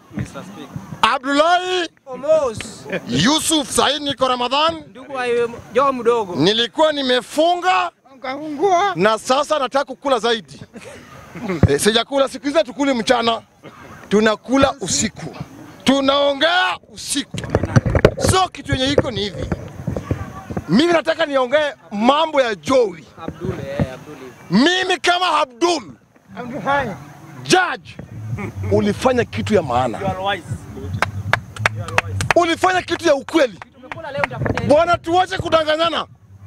Mr. Speaker. Abdullahi Omos, Yusuf Said, niko Ramadhan, ndugu wa Joe mdogo. nilikuwa nimefunga Kafungua. na sasa nataka kukula zaidi. E, sijakula siku hizi, tukuli mchana, tunakula usiku, tunaongea usiku. So kitu yenye iko ni hivi, mimi nataka niongee mambo ya Joey. Abdul, eh, Abdul. Mimi kama Abdul judge, ulifanya kitu ya maana, ulifanya kitu ya ukweli. Tumekula leo nitafanya Bwana, tuache kudanganyana.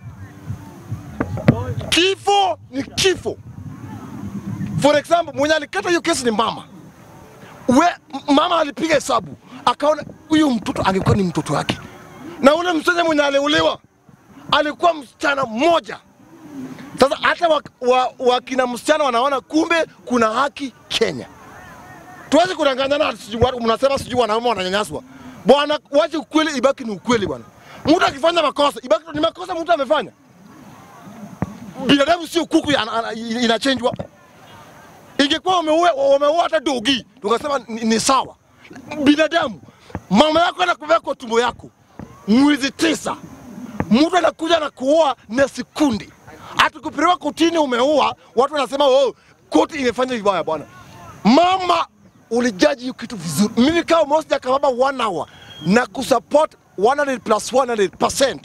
Kifo ni kifo. For example, mwenye alikata hiyo kesi ni mama. We, m- mama alipiga hesabu akaona huyu mtoto angekuwa ni mtoto wake, na ule msichana mwenye aliuliwa alikuwa msichana mmoja. Sasa hata wakina wa, wakina msichana wanaona kumbe kuna haki Kenya. Tuwezi kudanganyana, ati sijui watu mnasema sijui wanaume wananyanyaswa. Bwana, wache ukweli ibaki ni ukweli bwana. Mtu akifanya makosa ibaki ni makosa mtu amefanya. Binadamu sio kuku ya- ana- ana- inachenjwa. Ingekuwa umeua umeua hata dogi, tukasema ni, ni sawa. Binadamu, mama yako anakuvea kwa tumbo yako mwezi tisa, mtu anakuja na kuoa na sekundi, atukupelekwa kotini, umeua watu wanasema oh, koti imefanya vibaya bwana. Mama, ulijaji hiyo kitu vizuri. Mimi kama Mosi Kababa one hour na kusupport 100 plus 100%.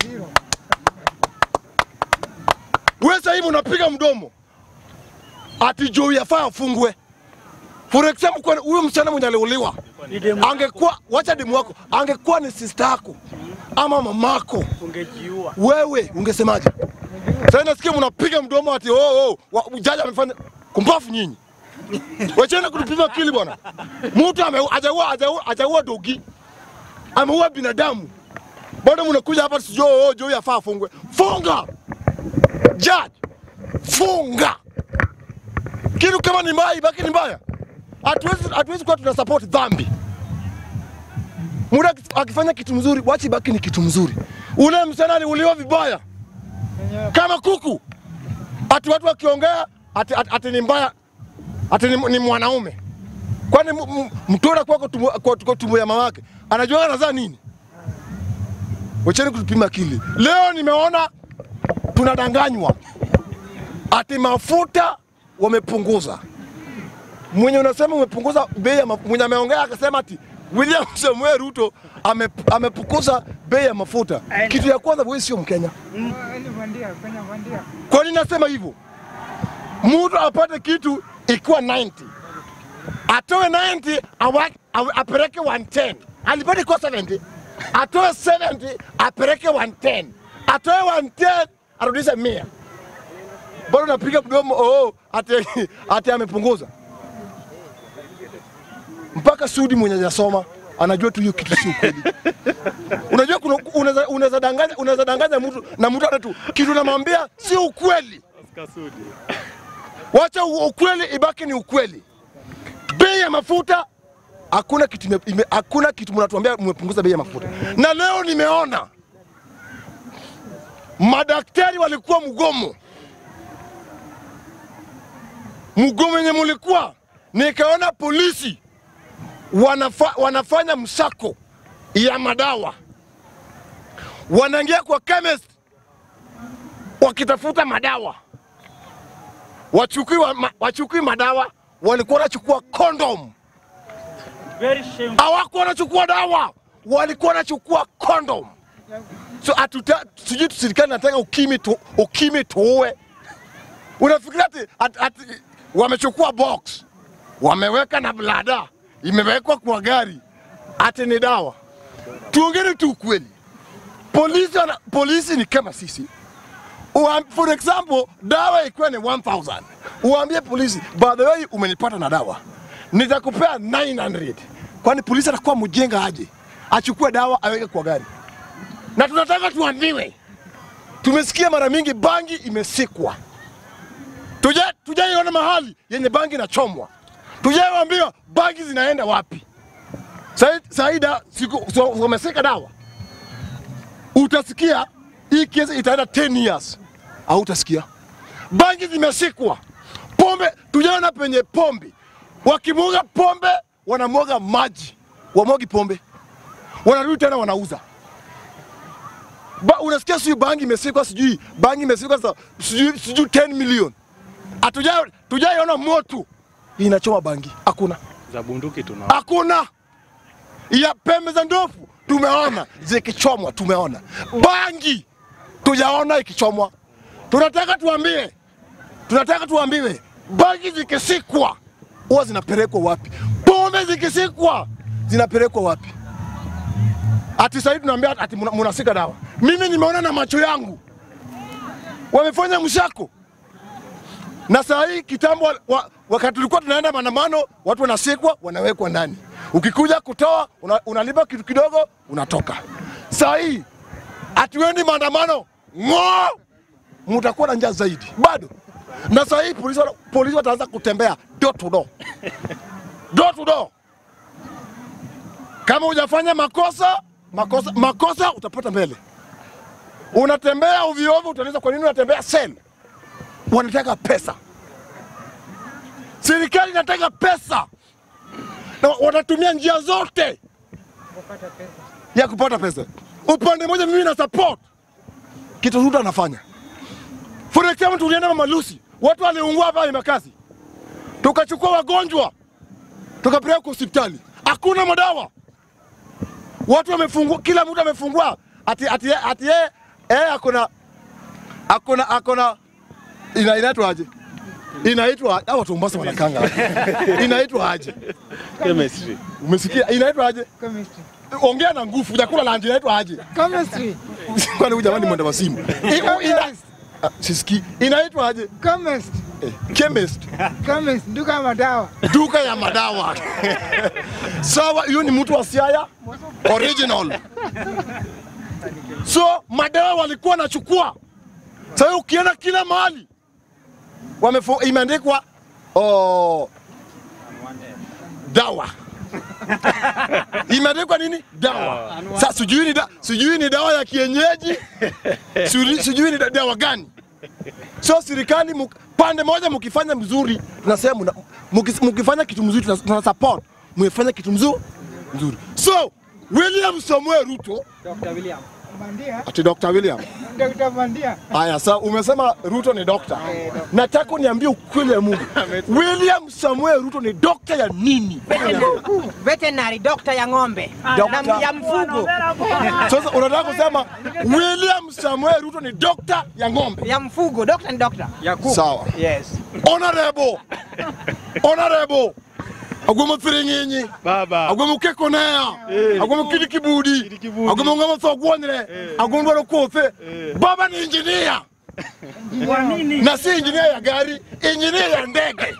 Wewe sasa hivi unapiga mdomo ati Joey yafaa afungwe. For example, kwa huyo msichana mwenye aliuliwa angekuwa, wacha demu wako, angekuwa ni sister yako ama mamako, ungejiua. wewe ungesemaje? Sasa nasikia mnapiga mdomo ati oh, oh, wa- jaji amefanya kumbafu nyinyi. Wacheni kutupima akili bwana. Mtu ame- hajaua hajaua hajaua dogi. Ameua binadamu. Bado mnakuja hapa sijui oh, Joey yafaa afungwe. Funga. Judge. Funga. Kitu kama ni mbaya ibaki ni mbaya. Hatuwezi hatuwezi kuwa tuna support dhambi. Muda akifanya kitu mzuri, wacha ibaki ni kitu mzuri. Ule msichana aliuliwa vibaya kama kuku, ati watu wakiongea ati, ati, ati ni mbaya, ati ni, ni mwanaume. Kwani m- m- mtoto kwa kwa tumbo, kwa, kwa tumbo ya mamake anajua anazaa nini? Wacheni kutupima akili. Leo nimeona tunadanganywa ati mafuta wamepunguza. Mwenye unasema umepunguza bei ya mafuta, mwenye ameongea akasema ati William Samuel Ruto ame, amepunguza bei ya mafuta. Kitu ya kwanza, wewe sio Mkenya. Kwa nini nasema hivyo? Mtu apate kitu ikiwa 90 atoe 90 awa, awa, apeleke 110 alipata ikuwa 70 atoe 70 apeleke 110 atoe 110 arudishe 100 bado napiga mdomo oh, ati, ati amepunguza mpaka Sudi mwenye hajasoma anajua tu hiyo kitu si ukweli. Unajua kuna unaweza unaweza danganya unaweza danganya mtu na mtu ana tu kitu namwambia si ukweli. Wacha u- ukweli ibaki ni ukweli. Bei ya mafuta hakuna kitu ime, ime, hakuna kitu mnatuambia mmepunguza bei ya mafuta. Na leo nimeona madaktari walikuwa mgomo, mgomo wenye mulikuwa, nikaona polisi wanafa, wanafanya msako ya madawa, wanaingia kwa chemist wakitafuta madawa, wachukui, wa, ma, wachukui madawa, walikuwa wanachukua condom, Very shameful. hawakuwa wanachukua dawa, walikuwa wanachukua condom. So atuta, sijui serikali nataka ukimi tu, ukimi tuue. Unafikiria ati, ati, ati wamechukua box wameweka na blada imewekwa kwa gari ati ni dawa. Tuongeni tu ukweli, polisi, wana, polisi ni kama sisi. Uam, for example, dawa ikiwa ni 1000 uambie polisi, by the way, umenipata na dawa nitakupea 900 kwani polisi atakuwa mjenga aje achukue dawa aweke kwa gari? Na tunataka tuambiwe, tumesikia mara mingi bangi imesikwa tuja tujaiona mahali yenye bangi inachomwa, tujaiambiwa bangi zinaenda wapi. Sai- Saida siku so- wamesika dawa, utasikia hii kesi itaenda 10 years, au utasikia bangi zimesikwa. Pombe tujaona penye pombe wakimuga pombe wanamwaga maji, wamwagi pombe, wanarudi tena wanauza. Ba, unasikia sijui bangi imesikwa, sijui bangi imesikwa sasa, sijui sijui 10 million. Hatuja tujaiona moto inachoma bangi, hakuna za bunduki tuna hakuna ya pembe za ndovu tumeona zikichomwa, tumeona bangi tujaona ikichomwa. Tunataka tuambie, tunataka tuambiwe bangi zikisikwa huwa zinapelekwa wapi? Pombe zikisikwa zinapelekwa wapi? Ati sasa hivi tunaambia ati muna- munasika dawa. Mimi nimeona na macho yangu wamefanya mshako na saa hii kitambo wa, wa, wakati tulikuwa tunaenda maandamano, watu wanasikwa wanawekwa ndani. Ukikuja kutoa una, unalipa kitu kidogo unatoka. Saa hii hatuendi maandamano ng'oo, mutakuwa na njaa zaidi bado. Na saa hii polisi, wana- polisi wataanza kutembea door to door, door to door. Kama hujafanya makosa makosa makosa utapata mbele. Unatembea ovyo ovyo, utaeleza kwa nini unatembea sel wanataka pesa. Serikali inataka pesa na wanatumia njia zote ya kupata pesa. Upande mmoja mimi na support kitu Ruto anafanya. For example, tulienda Mama Lucy, watu waliungua hapa Embakasi, tukachukua wagonjwa tukapeleka kwa hospitali, hakuna madawa. Watu wamefungua, kila mtu amefungua ati ati ati yeye eh, akona akona akona ina inaitwa aje? Inaitwa hao watu wa Mombasa wanakanga. inaitwa aje? chemistry Umesikia? Inaitwa aje? Chemistry. Ongea na nguvu, chakula la nje inaitwa aje? Chemistry. Kwani huyu jamani mwenda wasimu. Iko ina Ah, Sisikii. Inaitwa aje? Chemist. Eh, chemist. Chemist. Duka ya madawa. Duka ya madawa. Sawa, hiyo ni mtu wa Siaya original. So madawa walikuwa wanachukua. Sasa ukienda kila mahali wamefo imeandikwa oh, dawa imeandikwa nini? Dawa. Sasa sijui ni da, sijui ni dawa ya kienyeji, sijui, sijui ni da- dawa gani. So serikali muk, pande moja mkifanya mzuri tunasema muna- mukis- mukifanya kitu mzuri tuna, tuna support mwefanya kitu mzuri mzuri. So William Samuel Ruto Dr. William. Bandia. ati Dr. William. Dr. Bandia. Haya, sa umesema Ruto ni dokta. Nataka uniambie ukweli ya Mungu. William Samuel Ruto ni dokta ya nini? Veterinary doctor ya ng'ombe Doctor. na ya mfugo Sasa unataka kusema William Samuel Ruto ni dokta ya ng'ombe? ya mfugo doctor ni doctor ya kuku. Sawa. Yes. Honorable. Honorable. Agwemo firinginyi. baba agwemo kekonea agwemo kidi kibudi kibudi. agwemo ngama tho gwonyre agwemo dwaro kothe baba ni injinia Kwa nini? na si injinia ya gari injinia ya ndege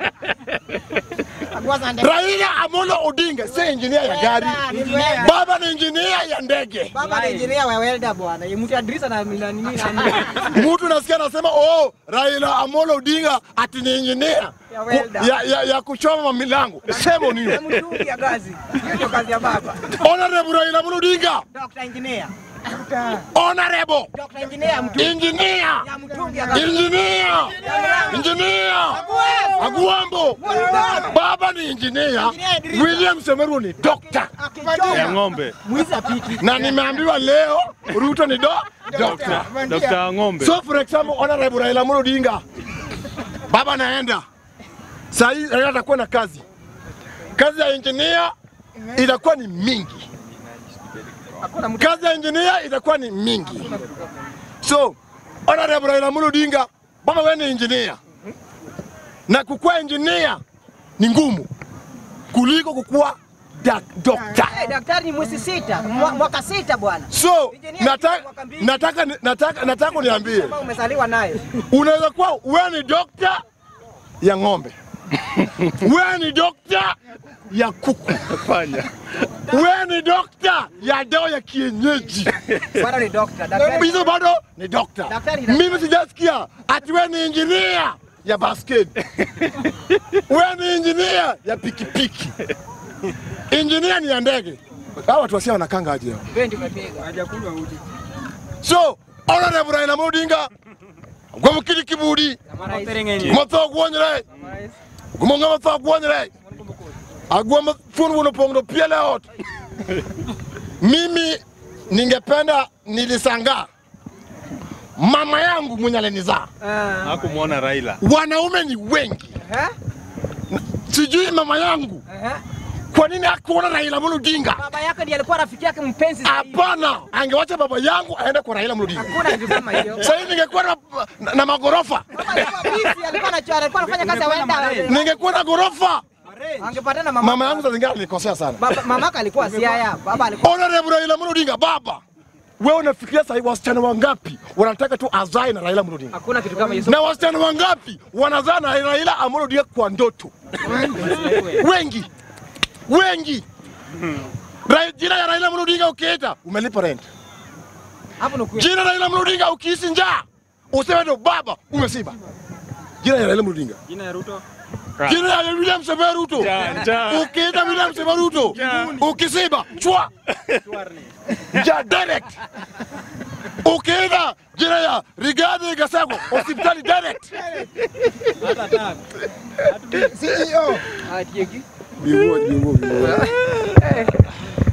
Raila Amolo Odinga si injinia ya gari Engineer. baba ni injinia ya ndege Baba ni engineer wa welder bwana. Mtu adrisa na na nini na mtu nasikia anasema oh Raila Amolo Odinga ati ni injinia Ya welder. ya, ya, ya kuchoma milango sema nini na mtungi ya gazi. Hiyo ndio kazi ya baba. honorable Raila Amolo Odinga Doctor engineer. Dr. honorable Doctor engineer mtu engineer ya mtungi ya gazi. Engineer! Engineer! Agwambo! Baba ni engineer, William Semeru ni doctor. ya Akichoma ng'ombe mwizi apiti. Na nimeambiwa leo Ruto ni do doctor. Bandia. dokta wa ng'ombe So for example, Honorable Raila Amolo Odinga. Baba naenda. Saa hii Raila atakuwa na kazi. Kazi ya engineer itakuwa ni mingi. Hakuna mtu Kazi ya engineer itakuwa ni mingi. So, Honorable Raila Amolo Odinga, baba wewe ni engineer. Na kukuwa engineer ni ngumu kuliko kukuwa dak- doctor. Eh, daktari ni mwezi sita, mwa- mwaka sita bwana. So, Engineer nataka mwaka mbili. nataka nataka nataka uniambie, Kama umezaliwa naye. unaweza kuwa wewe ni doctor ya ng'ombe. Wewe ni doctor ya kuku. fanya Wewe ni doctor ya dawa ya kienyeji. Bado ni doctor. Daktari. hizo bado ni dokta. Daktari, Mimi sijasikia ati wewe ni injinia ya basket, wewe ni injinia ya pikipiki, injinia ni ya ndege. Hawa watu wasia wanakanga aje hao? Wewe ndio umepiga. So honorable Raila Amolo Odinga gwe mukiri kibudi Marais. matho gwonyre gumonga matho gwonyre agwama fun wuno pongdo piele ot mimi ningependa nilisanga mama yangu mwenye alinizaa Ah, Hakumwona Raila. wanaume ni wengi eh, sijui mama yangu eh. kwa nini akuona Raila Amolo Odinga Baba yako ndiye alikuwa rafiki yake mpenzi zaidi. hapana angewacha baba yangu aende kwa Raila Amolo Odinga Hakuna kitu kama hiyo. sasa hivi ningekuwa na, na, na magorofa Baba alikuwa busy, alikuwa anachora, alikuwa anafanya kazi ya wenda. ningekuwa na gorofa Angepatana mama. mama yangu saa zingine alikosea sana Baba mamaka alikuwa Siaya, baba alikuwa Honorable Raila Amolo Odinga baba wewe unafikiria sasa hivi wasichana wangapi wanataka tu azae na Raila Amolo Odinga hakuna kitu kama hiyo. na wasichana wangapi wanazaa na Raila Amolo Odinga kwa ndoto wengi wengi Ra- jina ya Raila Amolo Odinga ukiita umelipa rent Hapo ni kweli. jina Raila Amolo Odinga ukihisi njaa useme ndo baba umesiba. Jina ya Raila Amolo Odinga, Jina ya Ruto. jina ya William Samoei Ruto, Njaa, njaa. ukiita William Samoei Ruto ukisiba chwa njaa direct. Ukiita jina ya Rigathi Gachagua hospitali direct. CEO. Ah, Tieki. Biwo, biwo, biwo.